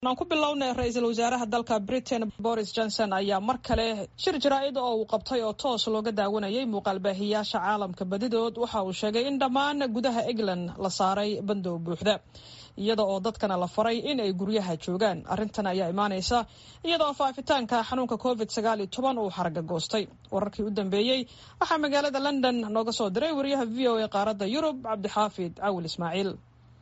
aan ku bilownay ra-iisul wasaaraha dalka britain boris johnson ayaa mar kale shir jaraa'id oo uu qabtay oo toos looga daawanayay muuqaalbaahiyaasha caalamka badidood waxa uu sheegay in dhammaan gudaha england la saaray bandow buuxda iyada oo dadkana la faray in ay guryaha joogaan arrintan ayaa imaanaysa iyadoo faafitaanka xanuunka covid sagaal iyo toban uu xaraga goostay wararkii u dambeeyey waxaa magaalada london nooga soo diray wariyaha v o a qaaradda yurub cabdixaafid cawil ismaaciil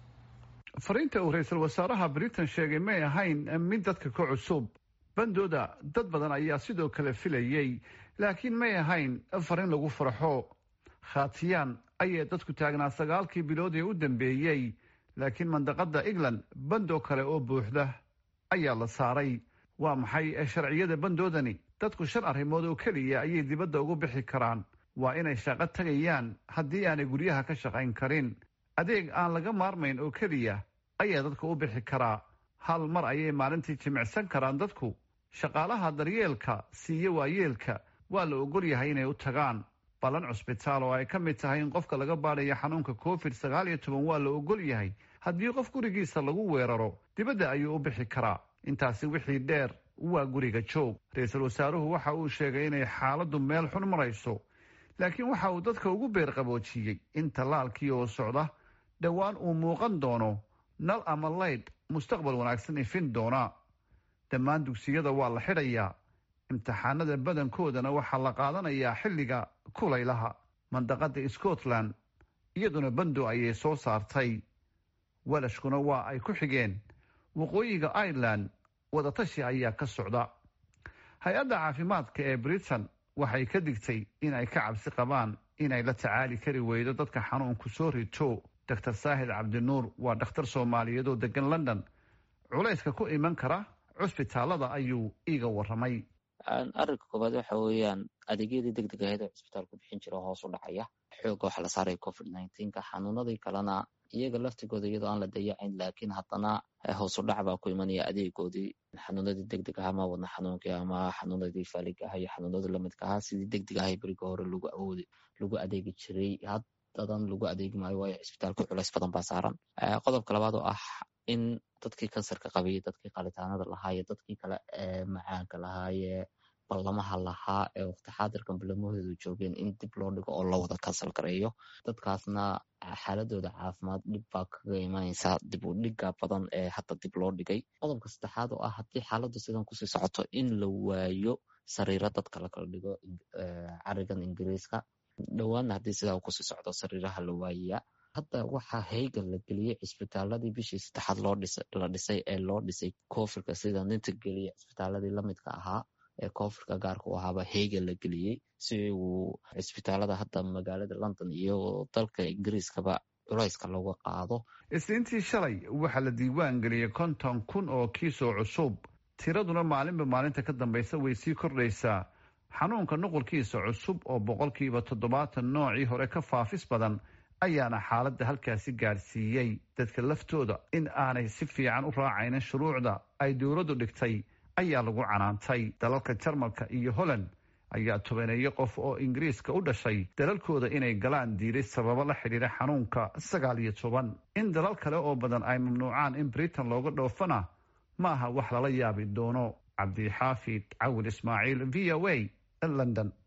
fariinta uu ra-iisul wasaaraha britain sheegay may ahayn mid dadka ka cusub bandooda dad badan ayaa sidoo kale filayey laakiin may ahayn fariin lagu farxo khatiyaan ayay dadku taagnaa sagaalkii bilood ee u dambeeyey laakiin mandaqada england bandoo kale oo buuxda ayaa la saaray waa maxay sharciyada bandoodani dadku shan arrimood oo keliya ayay dibadda ugu bixi karaan waa inay shaqo tagayaan haddii aanay guryaha ka shaqayn karin adeeg aan laga maarmayn oo keliya ayaa dadka u bixi karaa hal mar ayay maalintii jimicsan karaan dadku shaqaalaha daryeelka siiye waayeelka waa la ogol yahay inay u tagaan ballan cusbitaal oo ay ka mid tahay in qofka laga baadhaya xanuunka covid sagaal iyo toban waa la ogol yahay haddii qof gurigiisa lagu weeraro dibadda ayuu u bixi karaa intaasi wixii dheer waa guriga joog ra-iisul wasaaruhu waxa uu sheegay inay xaaladdu meel xun marayso laakiin waxa uu dadka ugu beerqaboojiyey in tallaalkii oo socda dhowaan uu muuqan doono nal ama laydh mustaqbal wanaagsan ifin doona dhammaan dugsiyada waa la xidhayaa imtixaanada badankoodana waxaa la qaadanayaa xilliga kulaylaha mandaqada scotland iyaduna bando ayay soo saartay welashkuna waa ay ku xigeen waqooyiga ireland wadatashi ayaa ka socda hay-adda caafimaadka ee britain waxay ka digtay in ay ka cabsi qabaan inay la tacaali kari weydo dadka xanuunku soo rito doctor saahid cabdinuur waa dhakhtar soomaaliyeed oo degan london culayska ku iman kara cusbitaalada ayuu iiga waramay arrinka koobaad waxa weeyaan adeegyadii deg deg ahayd ee cusbitaalku bixin jira hoos u dhacaya xooga waxa la saaraya covid nineteenka xanuunadii kalena iyaga laftigooda iyadoo aan la dayacayn laakiin haddana hoos u dhac baa ku imanaya adeegoodii xanuunadii deg deg aha ama wadna xanuunkii ama xanuunadii faaliga aha iyo xanuunadii lamidka ahaa sidii deg deg ahay beriga hore lagu awoodi lagu adeegi jiray haddadan lagu adeegi maayo waayo cisbitaalka culays badan baa saaran qodobka labaad oo ah in dadkii kansarka qabay dadkii qalitaanada lahaaye dadkii kale ee macaanka lahaaye ballamaha lahaa ee waqti xaadirkan ballamahoodu joogeen in dib loo dhigo oo loo wada kansal gareeyo dadkaasna xaaladooda caafimaad dhib baa kaga imanaysaa dib u dhiga badan ee hadda dib loo dhigay qodobka saddexaad oo ah haddii xaaladdu sidan kusii socoto in la waayo sariiro dadka lakala dhigo carigan ingiriiska dhowaanna haddii sidaa kusii socdo sariiraha la waayayaa hadda waxaa heyga la geliyey cisbitaaladii bishii saddexaad la dhisay ee loo dhisay koofirka sida ninta geliya cisbitaaladii lamidka ahaa ee koofirka gaarka u ahaaba heyga la geliyey si uu cisbitaalada hadda magaalada london iyo dalka ingiriiskaba culayska looga qaado isniintii shalay waxaa la diiwaan geliyey konton kun oo kiisoo cusub tiraduna maalinba maalinta ka dambaysa way sii kordhaysaa xanuunka nuqulkiisa cusub oo boqolkiiba toddobaatan noocii hore ka faafis badan ayaana xaaladda halkaasi gaadhsiiyey dadka laftooda in aanay si fiican u raacaynin shuruucda ay dowladdu dhigtay ayaa lagu canaantay dalalka jarmalka iyo holland ayaa tobaneeyo qof oo ingiriiska u dhashay dalalkooda inay galaan diiday sababo la xidhiira xanuunka sagaal iyo toban in dalal kale oo badan ay mamnuucaan in britain looga dhoofana ma aha wax lala yaabi doono cabdixaafid cawil ismaaciil v o a london